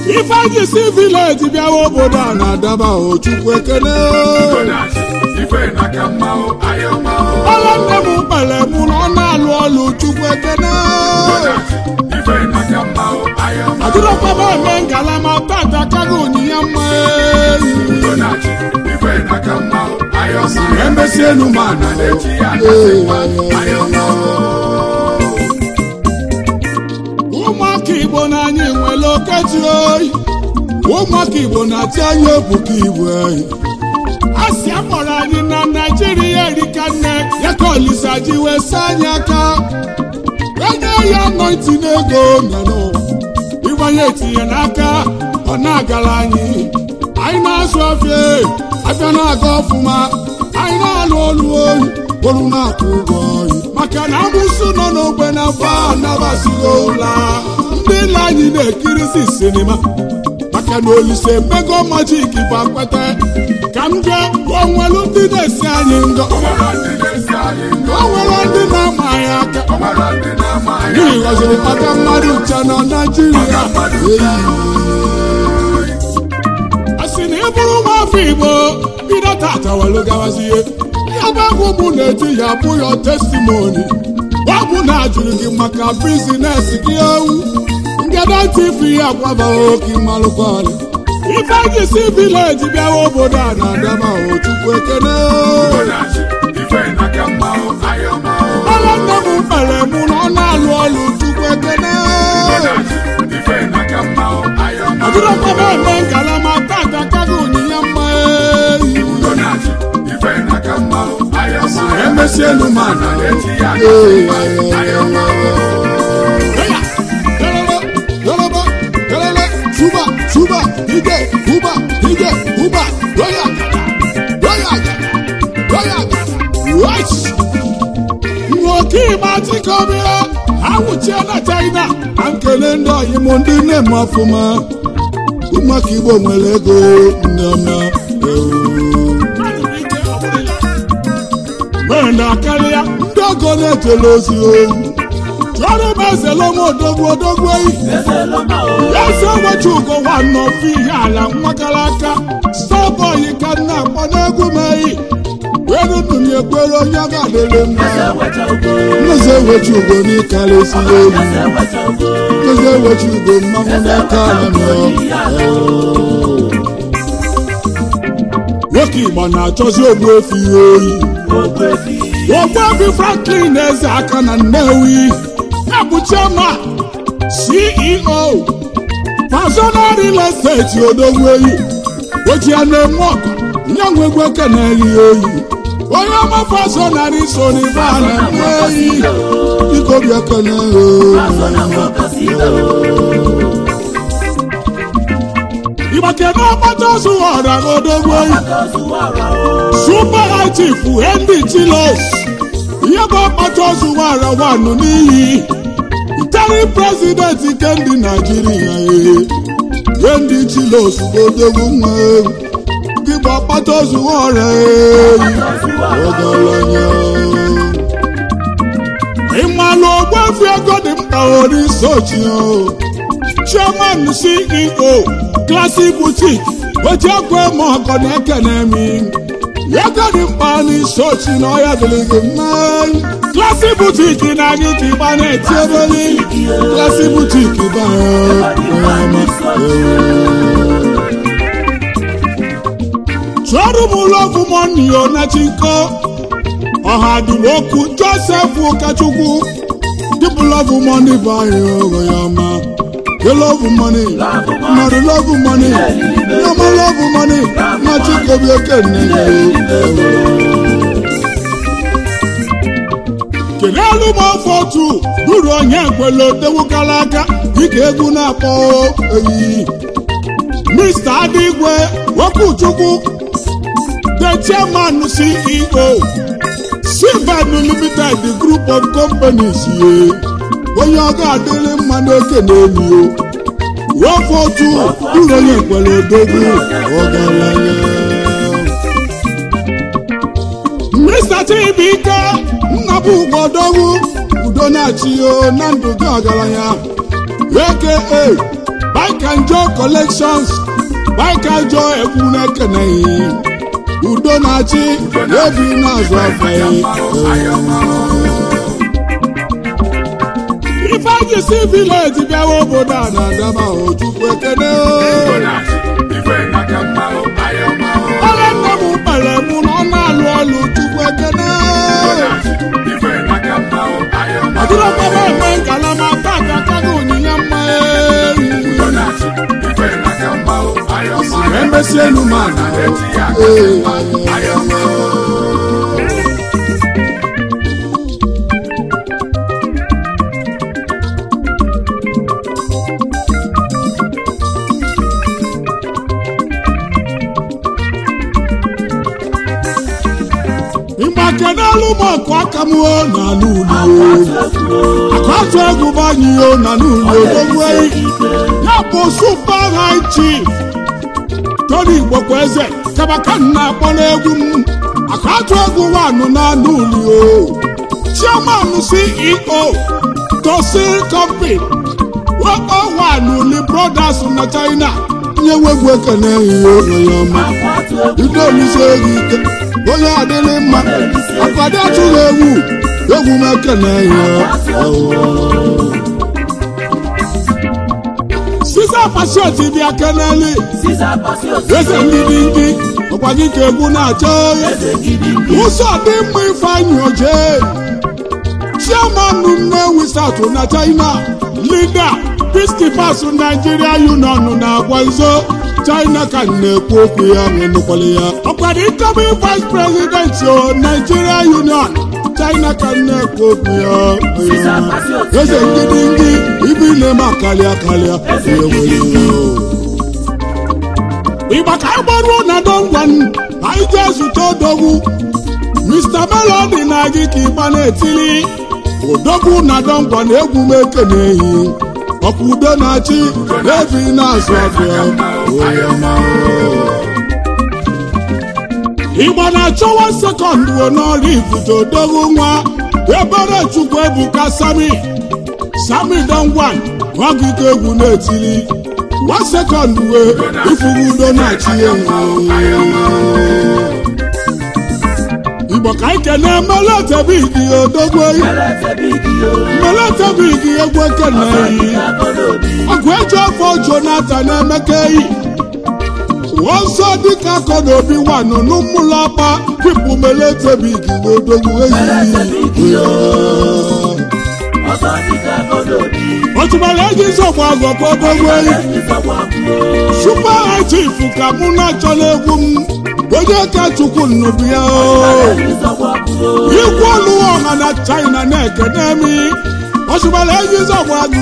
ifeanyị si vileji bịawa obodo a na-adaba o chukwu ekene ọla nne m kpere mụ na ọ na-alụ ọlụ chukwu ekene adịrọkpaba eme ngalama tata kago onyinye mma eyi emesie enu ma na ụmụaka igbo na anyị nwere okeji oyi ụmụaka igbo na-ati anyị ebuka igbo oyi a sị akpọrọ anyị na naijiria erika nne ya ka olisa ji wee saa anyị aka enye ya nọiti n'ego nyanụ ịgbanye etinye n'aka ọ na-agara anyị anyị na-azụ afịa afịa na-aga ọfụma anyị na-alụ olu oyi olu na-akwụ ụgwọ oyi maka na amụsụ nọ n'ogbe na fa anabasighị ụla ndị nna anyị na-ekirisi sinima maka na olise mmego majik bụ akpata ka m jee onwelu ndị na-esi anyị ngọ o nwere ndị na-ama anyị aka n'ihi ghọziri maka mmadụ ncha na naijiria a sị na ị bụrụ nwa afọ igbo bido tata welu gawazie ya bụ egwu mụ na-eti ya bụ ya testimoni ọ bụ na ajụrụ gị maka bizines gị ewu ngada tv ya gwabaghị oke malụkwalị ifeanyị si vileji bịawa obodo a na-adaba o chukwu ekene ọla nne m kpere mụ na ọ na-alụ ọlụ chukwu ekene ọdịrọkpaba eme ngalama tata kago onyinye mma eyi emesie enu ma na Yoruba, Yoruba, Suba, Suba, Ije, Uba, Ije, Uba, Roya, Roya, Roya, Right. Nwoke ịgba chikobi ya, awụchie na China, na nkele ndị ọyị m ndị nne m ọfụma. Ụmụaka Igbo nwere ego ndị ọma. Mere na karịa ndị ọgọ na-ejele ozi oyi. Chọrọ m ezele m odogwu odogwu eyi. eze wechi ugo nwanne ofe ihe ala nwakara aka starboy ka m na-akpọ n'egwu m eyi were nnụnụ ekwere onye ga-adịrị mma eze wechi ugo n'ịkarịsị elu eze wechi ugo mmanwụ n'aka ala nwoke igbo na-achọzi ogbu efi oyi ogbu efi franklin eze aka na nnewi ya bụ chairman ceo personal real estate odogwu eyi oji ya na-eme ọgụ nye nwegwu eke na-eyi oyi onye ọma fasonarị so n'ibe a na-eme eyi biko bịa kene ịgbake na ọgbata ozu ọra odogwu eyi super high chief henry chilos ihe bụ ọkpata ozu wara wanụ n'iyi ntari prezident nke ndị naijiria ee ye ndị chilos bụ odogwu nwa ewu gị bụ ọkpata ozu ọra eyi ọgaranya ịmalụ ogbuefi ego dị mkpa orisochi chairman ceo classic boutique weji ekwe ma ọgọ na-ekene mi ego dị mkpa n'isochi na ọya dịrị gị mma classic boutique na anyị ka ịgba na-eti ebeli classic boutique chụọrụ m ụlọ ọgwụ monio na chinko ọha dịwoku joseph ụkọchukwu dịbụ lọvụ mọni bụ anyị ogo ya ma You love money, mmadụ love money, nyama love money, na chikobi okenne kedu elu m ofe otu ruru onye nkwele otewukala aka dịka egwu na-akpọ eyi Mr. Adigwe Okwuchukwu the chairman CEO Silvan Limited the group of companies ye onye ọ ga-adịrị mma n'oke n'elu o ofe otu ruru onye nkwele odogwu ọgaranya Mr. Chibuike nnabụ ugodogwu udo na-achị o na ndụ gị ọgaranya aka Baikanjo collections Baikanjo egwu na-ekeneghị udo na-achị ebi na-azụ afọ ya ifeanyị si vileji bịawa obodo a na-adaba ojukwu ekene ọrụ nna m kpere mụ na ọ na-alụ ọlụ chukwu ekene ọdịrọkpaba eme ngalama tata kaga onyinye mma eyi emesi elu mana ịgbakenelu m ọkụ aka m o na n'ụlọ akụatụ egwu banyị o na n'ụlọ odogwueyi ya bụ super high chief tony igbokwe eze kabaka nna akpọ n'egwu m akụatụ egwu wanụ na n'ụlọ o chairman ceo tosil company wakpo wanụ li brothers na china nye nwegwu ekene ihe onye ọma ike olise ego ike onye adịrị mma akwado atụghị egwu egwu m ekene ihe sisa pasioti bịa keneli eze ndị dị ndị ọkwa gị ka egwu na-achọ ụzọ dị mma ifeanyị oje chairman nnewi south na china leader peacekeepers nigeria union na-agwa nzo china ka na-ekwu okwu ya nụkwala ya ọkwado incoming vice president o nigeria union china ka na-ekwu okwu ya eze ngidi ndị ibi na-eme akarịa karịa ịgba ka anyị gbaruo na dongwan anyị jee zute odogwu mr melody na gị ka ịgba na-etili odogwu na dongwan egwu m ekenehi ọkwa udo na-achị ebi na-azụ afịa ịgba na-achọwa sekọndụ n'ọrụ ifuto odogwu nwa ebere chukwu ebuka sami sami dongwan nwagike egwu na-etili nwa sekọndụ wee ifugu udo na-achị igbo ka anyị kene meletebigi odogwu meletebigi egwu ekeneyi ọgụ eji afọ jonathan emeka eyi ọzọ dịka akọ na obi wanụ n'ụmụlọkpa pipụ meletebigi odogwu eyi otumara eji nsogbu agọkọ odogwu eyi supa chief ka mụ na-achọla egwu m onye ka chukwu nnụbụ ya ikwu ọlụ ọha na china na-ekene mi ọchụgbara enyi zọgbu agụ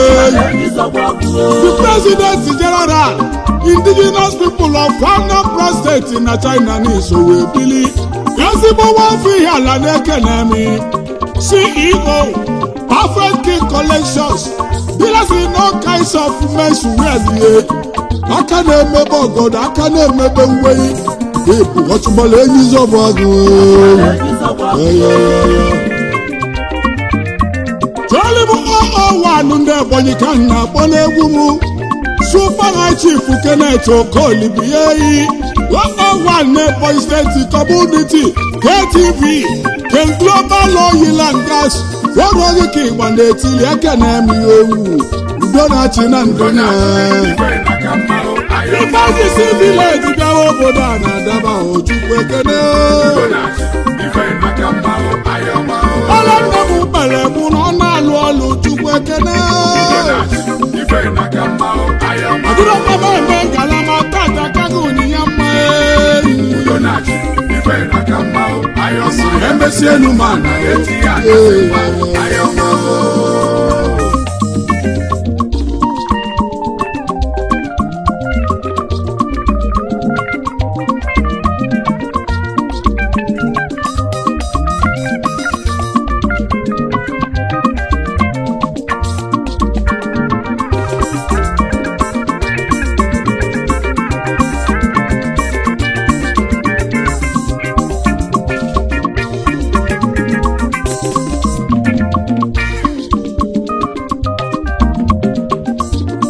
the president general indigenous people of anambra steeti na china n'iso wee bili ezigbo nwafọ ihe ala na-ekene mi ceo perfect king collections dealers in all kinds of men's wear aka na-emebe ọgọdọ aka na-emebe uwe Ibu ọtụgbala enyi zọbụ agụ chọọlị m ọwanụ ndị ebonyi ka m na-akpọ n'egwu m supagha chief kenet okoli bụ ya eyi ọwan na ebonyi steeti kọmuniti ktv ken global oil and gas ọrụ oge ka ịgba na-etili aka na-eme ya ewu udo na-achị na ndụ ya ifeanyị si vileji bịawa obodo a na-adaba ojukwu ekene ọla nna m kpere mụ na ọ na-alụ ọlụ chukwu ekene ọdịrọkpaba eme ngalama tata kaga onyinye mma emesi elu ma na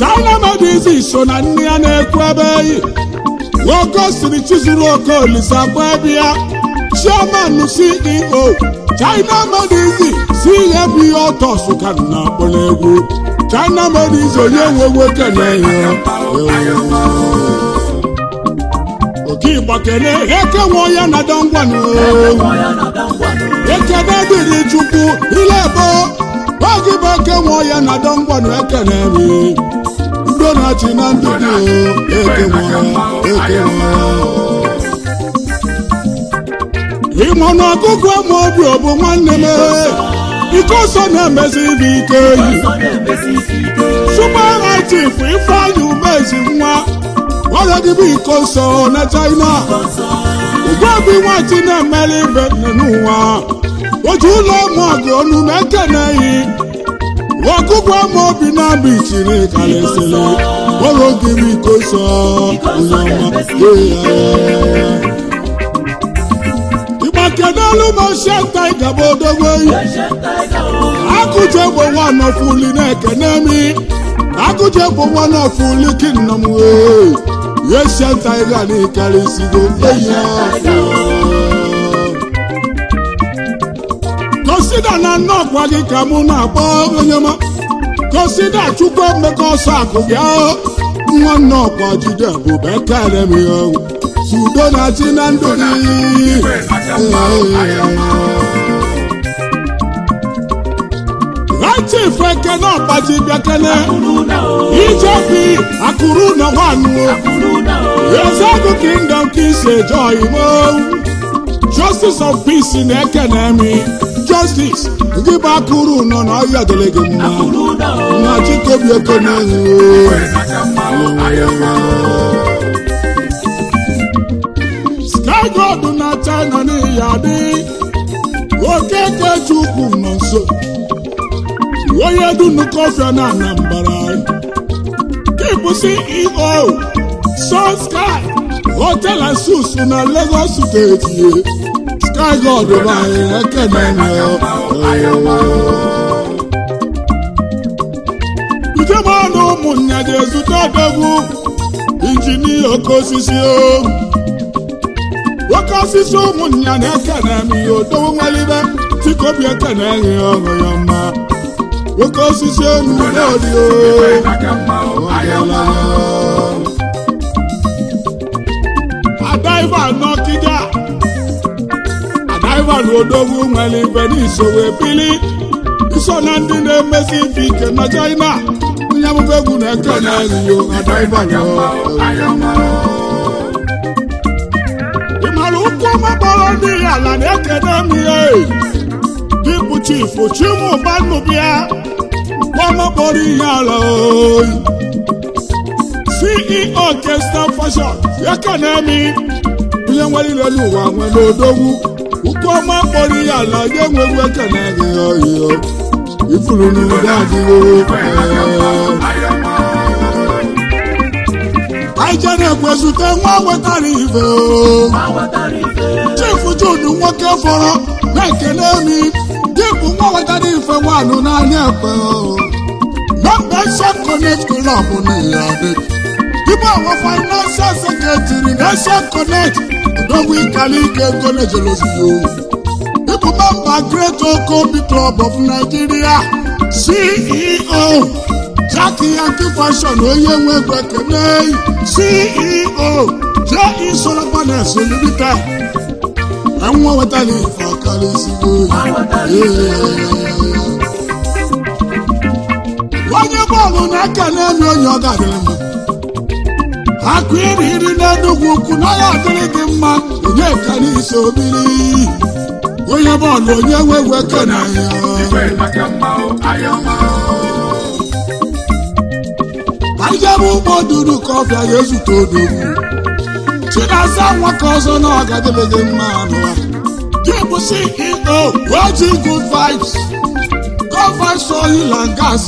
china medizi so na nne ya na-ekwu ebe eyi nwoke siri chizuru oke olise akwa ebe ya chairman ceo china medizi si ihe bụ ihe ọtọ sụka na akpọrọ egwu china medizi onye nwe nwoke na-enye oke igba kene eke nwe ya na dọngwanụ ekene dịrị chukwu ile ebo oge bụ eke nwe ya na dọngwanụ ekene mi udo na-achị na ndụ dị eke nwe ya eke nwe ya ịmụ na ọgụgụ ama obi ọ bụ nwanne m ike ọsọ na-emezi ibe ike yi super chief ifeanyị umezi nwa ọrịa gị bụ iko nsọ na china ugbobi nwachi na-emeli ibe n'ụwa otu ụlọ ụmụ ọgụ ọnụ na-ekeneghị ọgụgụ ama obi na-abụ ichiri kalịsịrị ọrụ gị bụ iko nsọ ịgba kedelu ma shenta ịgaba odogbo yi akụje bụ nwa nọfuli na-ekene mi akụje bụ nwa nọfuli kinnam wee ye shenta ịga n'ikarịsigo eyi kọsida na nnọkwa gị ka mụ na-akpọ onye ma kọsida chukwu mmekọ ọsọ akụ bịa nwa nnọkwa jide bụ bekere m ya udo na-achị na ndụ gị chief ekene ọgbaji bịakene ijebi akụrụ na nwanụ ezegụ kingdom ka isi eje oyimo justice of peace na ekene mi justice gị bụ akụrụ nọ na ọhịa dịrị gị mma na chikobi ekene sky god na china n'ihi adị okeke chukwu nọ nso onye dunu kọfịa na anambra kipụ ceo sun sky hotel and suits na lagos steeti sky god banyere ekene ujemana ụmụnne ji ezute odogwu injinia oke osisi o oke osisi ụmụnne na-ekene m ihe odowo nwelibe tikobi ekene enyi ọṅụ ya mma oke osisi enu n'odi adaiva n'ọkịja adaiva n'odogwu nwere ibe n'isowe bili iso na ndị na-emesi ife ike na china onye amụba egwu na-eke na eriyo adaiva ị mara ụkwụ ọma kpọrọ ndị ala na-ekene m ihe dịbụ chifu chimụbanubịa gbọmọkpọrọ ihe ala oyi ceo kestan fashion ekenemi onye nwere ile n'ụwa nwere odogwu ụkwụ ọma kpọrọ ihe ala ya enweghị ekene gị oyiyo ifuru n'udo adịghị anyị jere ekwezute nwa wetara ife chifu judu nwoke fọrọ na-ekele mi dịbụ nwa wetara ife nwanụ n'anya ekpe nọmba nation connect club n'ihe dị dịbụ awa financial secretary nation connect odogwu ikali ike ego na-ejeloziyo dịbụ memba great okobi club of nigeria ceo jackie yankee fashion onye nwe egwu ekene ceo je solar panels limited ẹ̀wọ̀n wẹ́tàlì ìfọ̀kàlẹ̀ sígbó. onye bọọlụ na-ekele mi onye ọ ga-adịrị mma akụ iri iri n'enugwu ukwu na ya adịrị gị mma onye ka n'isi obiri onye bọọlụ onye nwegwu ekene ya anyị jebe ụgbọ duru ka ọbịa ga-ezute odogwu chinaza nwaka ọzọ na ọgadịrị gị mma anụwa gị bụ ceo oji good vibes good vibes oil and gas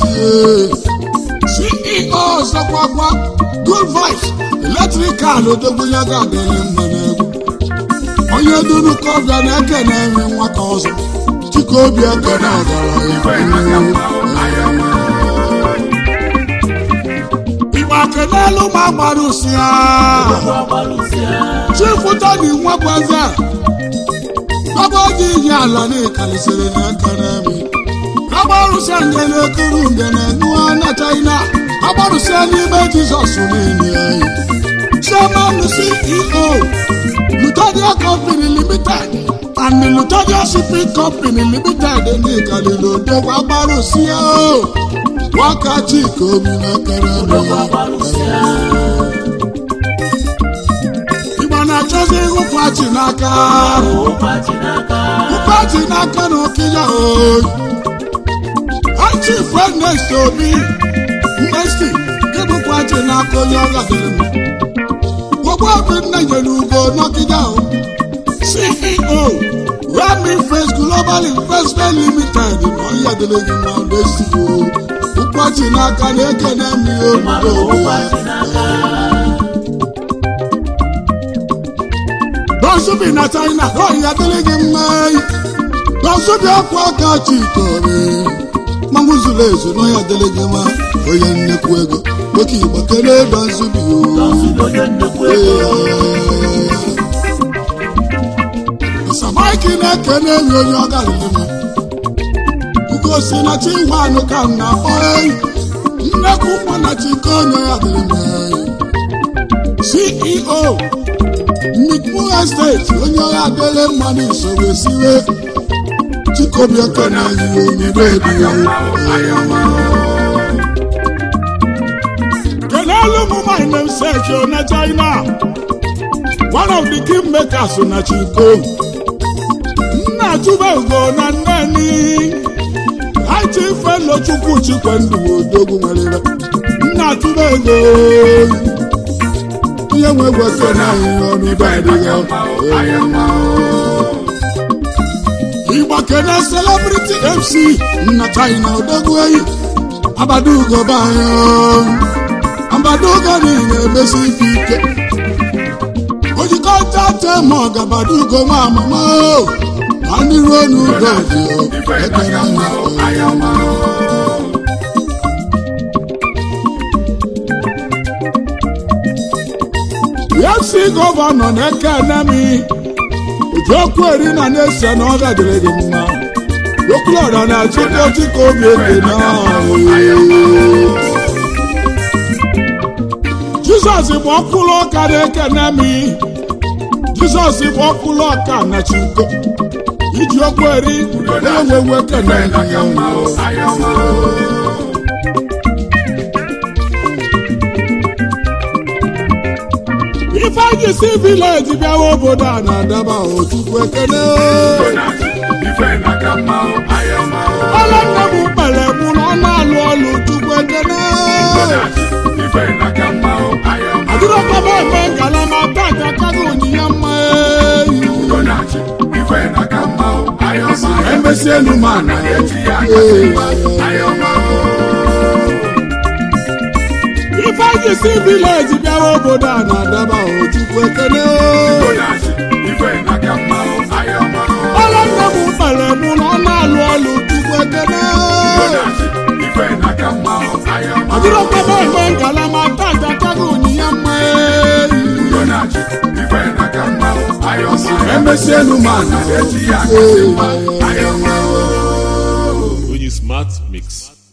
ceo ọzọkwakwa good vibes eletrikal odogwunye ga-adịrị mma n'egwu onye duru ka ọbịa na-ekene enwe nwaka ọzọ chike obi ekene ọgaranya kenelu ma gbarụsịa chifu toni nwagwaza ọba oji iyi ala n'ịkarịsịrị n'aka n'ami agbarụsịa ngene kuru ngene nụọ na china agbarụsịa n'ime jizọs niile anyị chairman ceo lutodia company limited and the lutodia shipping company limited n'ịkarịrị odogwu agbarụsịa o wákàtí kòmí n'ekere Igbo na-achọzi ịhụ pati n'aka pati n'aka na okija oyi achif Ernest Obi Nnesti ịbụ pati n'aka onye ọ gadịrị m gbogbo obi nne nyere ugo n'ọkija o CEO Rami Face Global Investment Limited na ọhịa dịrị gị na Nnesti o ụkwachi n'aka na-ekene m ihe obodo dọsubi na china ọhịa dịrị gị mma dọsubi ọkwa aka chikore mmanwụ zuru ezu n'ọhịa dịrị gị mma onye nnekwu ego oke igbo kere dọsubi samaiki na-ekene enyi onye ọ garịrị m ugosi na chi nwanụ ka m na-akpọ eyi nnekwu nwa na chike onye ya dịrị m ceo mikpu estate onye ọya adịrị mmadụ usoro esiwe chikobi ekene yi onyere ediya kenelu m my namesake na china one of the king makers na chiko nna chube ugo na nneni haiti felo chukwu chikwe ndụ odogwu nwere nna tụrụ ego ihe nwe gweke na ihe ọnụ dadịghị igba kene celebrity mc nna china odogwu eyi abadugo banya abadugo niile emesi ife ike ojikọta tema ọgabadugo nwa amama ma ndị ruo n'ugo dị ekere anya ya si gọvanọ na-eke enemi ojiokwu eri na na-ese na ọ gadịrị gị mma okwulọra na chukwu chika obi ekene jizọs bụ ọkpụrụ ọka na-eke enemi jizọs bụ ọkpụrụ ọka na chukwu iji okwu eri na-enwewe ekene ifeanyị si vileji bịawa obodo a na-adaba ochukwu ekene ọla nne m kpere mụ na ọ na-alụ ọlụ chukwu ekene adịrọkọba eme ngalama tata kago onyinye mma emesi elu ma na ifeanyị si vileji bịawa obodo a na-adaba ochukwu ekene ọla nne m kpere mụ na ọ na-alụ ọlụ chukwu ekene adịrọkọba eme ngalama tata kago onyinye mma emesi elu ma na Onye smart mix.